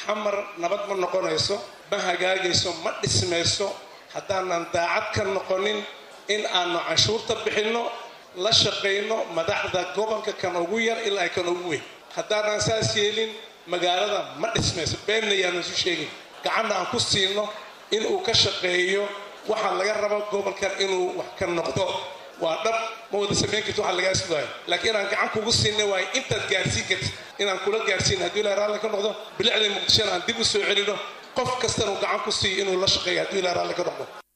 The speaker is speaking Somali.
xamar nabad ma noqonayso ma hagaagayso ma dhismayso haddaanan daacad ka noqonin in aanu canshuurta bixinno la shaqayno madaxda gobolka kan ugu yar ilaa kan ugu weyn haddaanan saas yeelin magaalada ma dhismayso beenna yaanu isu sheegin gacanna aan ku siino inuu ka shaqeeyo waxaa laga raba gobolkan inuu wax ka noqdo waa dhab ma wada samayn karti waxa lagaa sugaayo laakiin inaan gacan kugu siinay waayo intaad gaarsiin karti inaan kula gaarsiin haddii ilaha raalli ka noqdo bilicda muqdishona aan dib u soo celino qof kastana uu gacan ku siiyo inuu la shaqeeyo haddii ilaha raalli ka noqdo